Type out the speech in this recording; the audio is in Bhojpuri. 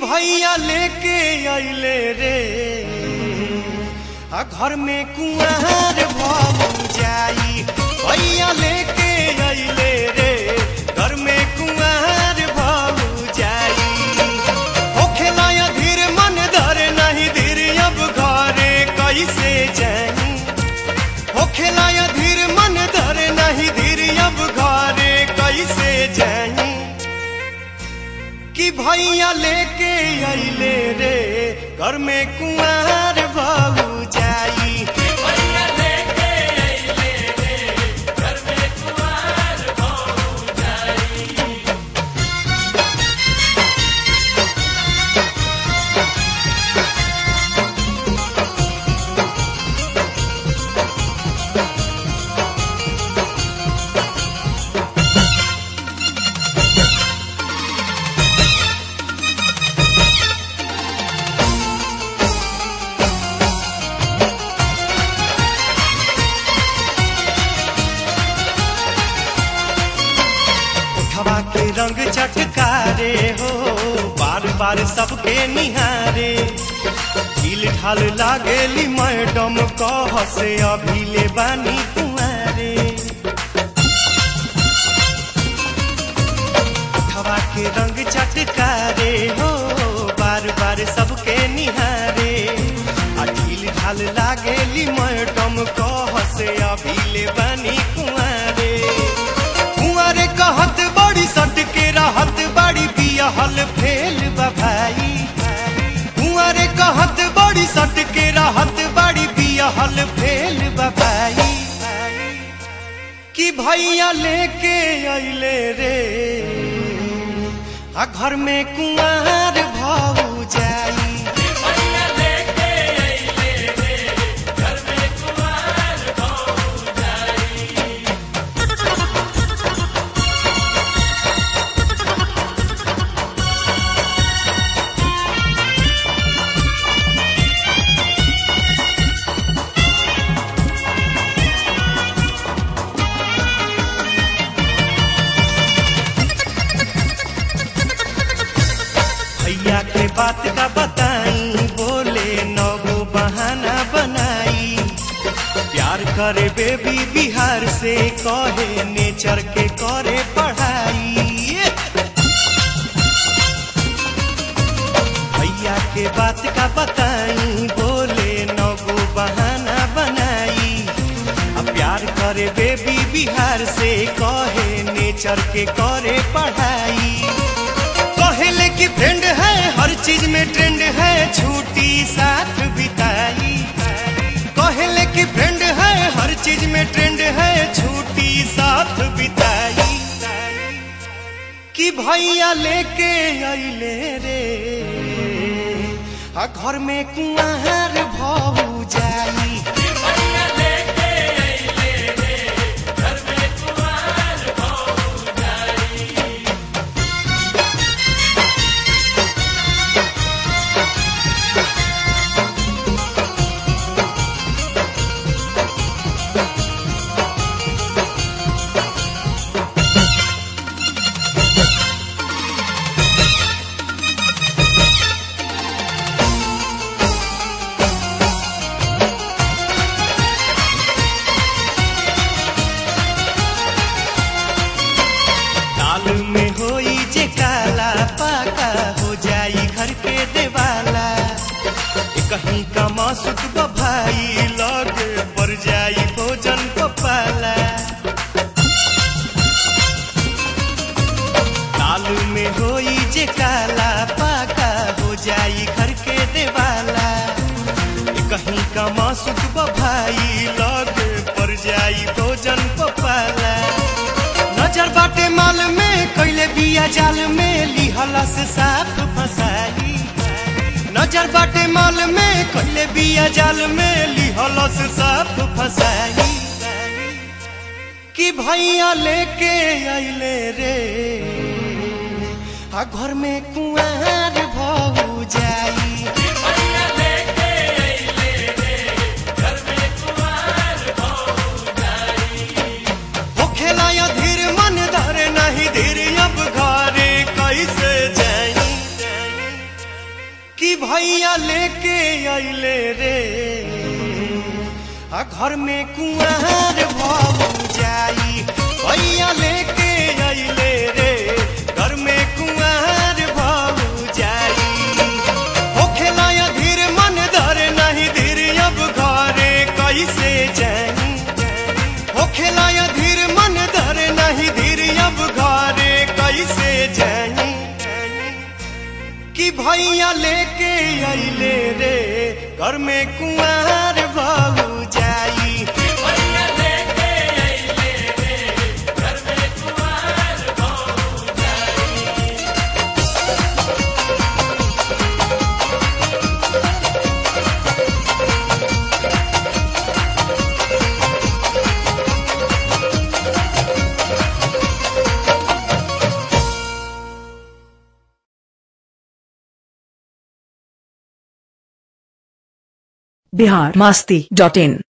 भैया लेके अइले रे आ घर में कुआर भऊ जाई भैया लेके अइले रे घर में कुआर भऊ जाई होखे लाया धीर मन धरे नहीं धीर अब घरे कैसे जाई होखे लाया धीर मन धरे नहीं धीर अब घरे कैसे जाई कि भैया लेके अइले रे घर में कुआर भऊ जाई उठवा के रंग चटकारे हो बार बार सबके निहारे ढील ढाल लागेली मैडम कह से अभी ले बानी कुआरे उठवा के रंग चटकारे हो बार बार सबके निहारे आ ढील ढाल लागेली मैडम कह से अभी ले बानी कुआरे कुंवरे कहत बड़ी सट के रहत बड़ी बियहल फेल बा भाई कुंवरे कहत बड़ी सट के रहत बड़ी बियहल फेल बा भाई कि भैया लेके अइले रे आ घर में कुंवर भऊ जाई भैया के बात का बताई बोले नगो बहाना बनाई प्यार करे बेबी बिहार से कहे नेचर के करे पढ़ाई भैया के बात का बताई बोले नगो बहाना बनाई अब प्यार करे बेबी बिहार से कहे नेचर के करे पढ़ाई कहले कि फ्रेंड है हर चीज में ट्रेंड है छुट्टी साथ बिताई कहले कि फ्रेंड है हर चीज में ट्रेंड है छुट्टी साथ बिताई कि भैया लेके अइले रे आ घर में कुआर भऊ जाई दाल में होई जे काला पाका हो जाई घर के देवाला ए कहीं का मासुक भाई लगे पर जाई भोजन पपाला दाल में होई जे काला पाका हो जाई घर के देवाला ए कहीं का मासुक भाई लगे पर जाई भोजन पपाला नजर बाटे माल में कैले बिया जाल में लिहला से साफ फसाई नजर बाटे माल में कैले बिया जाल में लिहला से साफ फसाई कि भैया लेके अइले रे आ घर में कुआर भऊ जाई होखेला या धीर मन धरे नहीं धीर अब घरे कैसे जाई लेके अइले रे आ घर में कुआर भऊ जाई भैया लेके अइले रे घर में कुआर भऊ जाई होखे लाया धीर मन धरे नहीं धीर अब घरे कैसे जाई होखे लाया धीर मन धरे नहीं धीर अब घरे कैसे जाई कि भैया लेके अइले रे घर में कुआर बहू जाई बिहार मस्ती डॉट इन